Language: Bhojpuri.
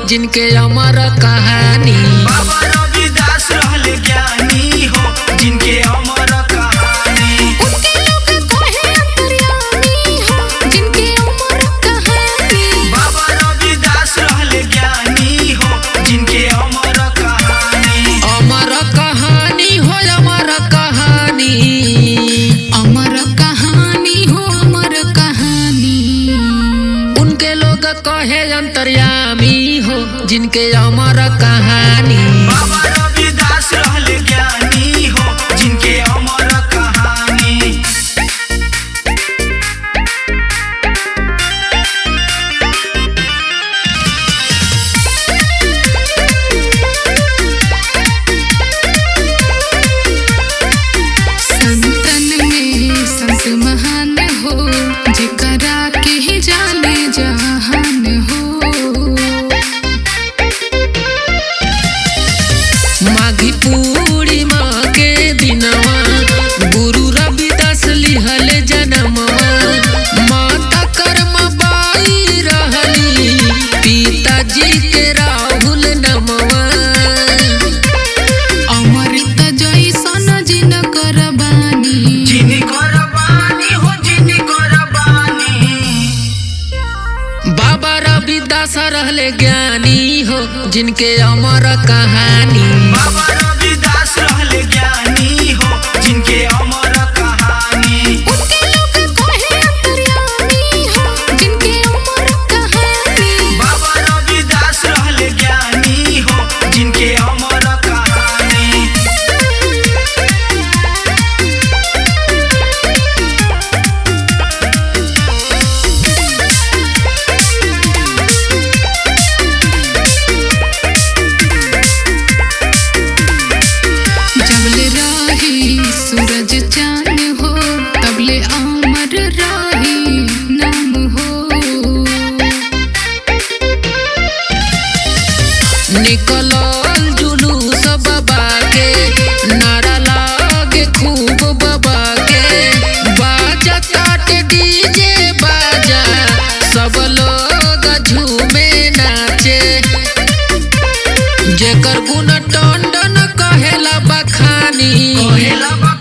जिनके अमर कहानी बाबा रविदास रहले ज्ञानी हो जिनके अमर कहानी उनके लोग कहे अंतर्यामी हो जिनके अमर कहानी बाबा रविदास रहले ज्ञानी हो जिनके अमर कहानी अमर कहानी हो अमर कहानी अमर कहानी हो अमर कहानी उनके लोग कहे अंतर्यामी हो जिनके अमर कहानी बाबा रविदास रहले ज्ञानी हो जिनके अमर कहानी संतन में संत महान हो जेकरा के ही जाने जहान हो माघी पूर्णिमा के दिनवा गुरु रविदास लिहल जनमवा माता कर्म बाई रहली पिताजी के राहुल नमवा अमृत जैसन जिन करबानी जिनकर बानी हो जिनकर बानी बाबा रविदास रहले ज्ञानी हो जिनके अमर कहानी बाबा रविदास रहले ज्ञानी हो जिनके अमर कहानी उनके लोग कहे अंतर्यामी हो जिनके अमर कहानी बाबा रविदास रहले ज्ञानी हो जिनके अमर कहानी जबले राही सूरज चांद हो तबले अमर राही नाम हो निकलल जुलूस बाबा के नारा लागे खूब बाबा के बाजा काटे डीजे बाजा सब लोग झूमे नाचे जेकर गुण टंडन कहेला बखानी कहेला